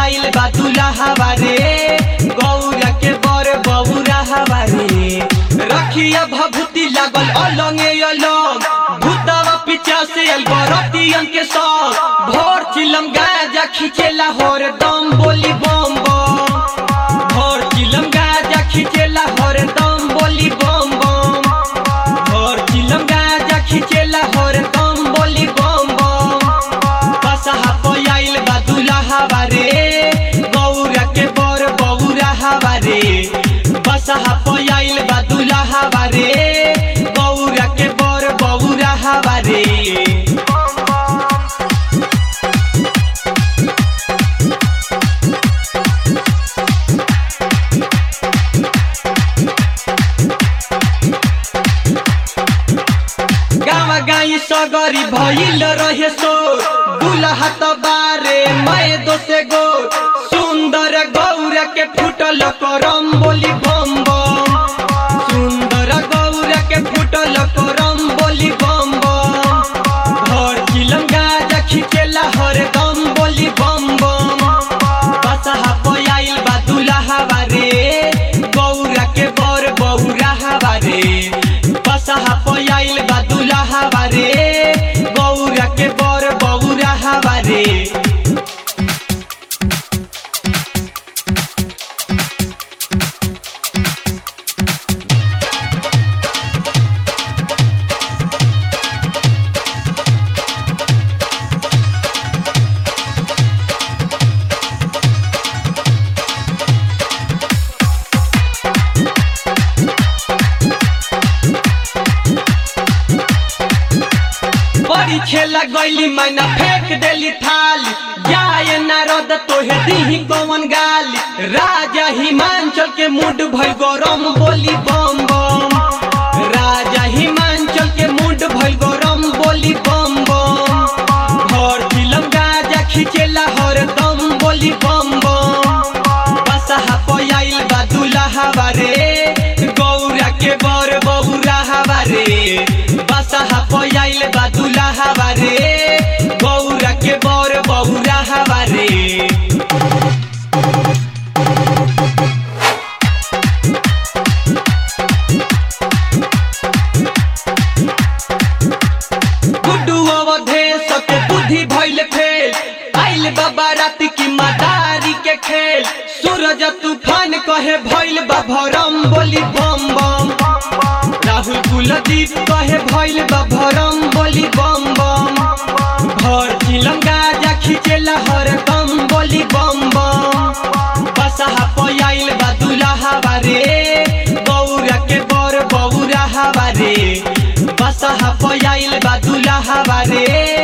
पयाइल बा दुल्हा रे गौरा के बर बौरा हवारे रखिया भभूति लागल अलंगे अलग भूतवा पीछा से अल बरतियन के संग भोर चिलम गाजा खिचेला होर दम बोली बम बम भोर चिलम गाजा खिचेला होर दम बोली बम बम भोर चिलम गाजा खिचेला होर दम बोली बम बम बसहा पयाइल बा दुल्हा रे गौरा के बर बौरा हवारे बसहा पयाइल बा दुल्हा रे गौरा के बर बौरा हवारे गावा गाई सगरी भइल रहे सो दुल्हा त बारे मैं दोसे गो सुंदर गौर के फुटल करम बोली बम बम सुंदर गौर के फुटल करम बोली बम बम घर चिलम गाजा खिचेला हर दम बोली बम बम बसहा पयाइल बा दुल्हा रे गौरा के बर बौरा हवारे बसहा पयाइल बा दुल्हा रे गौरा के बर बौरा हवारे बड़ी खेला गईली मैना फेंक देली थाली जाए नारद तोहे दीही कौन गाली राजा हिमांचल के मूड भइल गरम बोली बम बम राजा हिमांचल के मूड भइल गरम बोली बम बम भर फिल्म गाजा खिचेला हर दम बोली बम बम बसहा पयाइल बा दुल्हा रे गौरा के बर बौरा हवारे बसहा पयाइल बा दुल्हा रे गौरा के बर बौरा हवारे गुड्डू अवधेश के बुद्धि भइल फेल आइल बाबा रात की मदारी के खेल सूरज तूफान कहे भइल बा भरम बोली बम बम राहुल कुलदीप कहे भइल बा भरम बोली बम बम भर चिलम गाजा खिचेला हर दम बोली बम बम बसहा पयाइल बा दुल्हा रे गौरा के बर बौरा हवारे बसहा पयाइल बा दुल्हा रे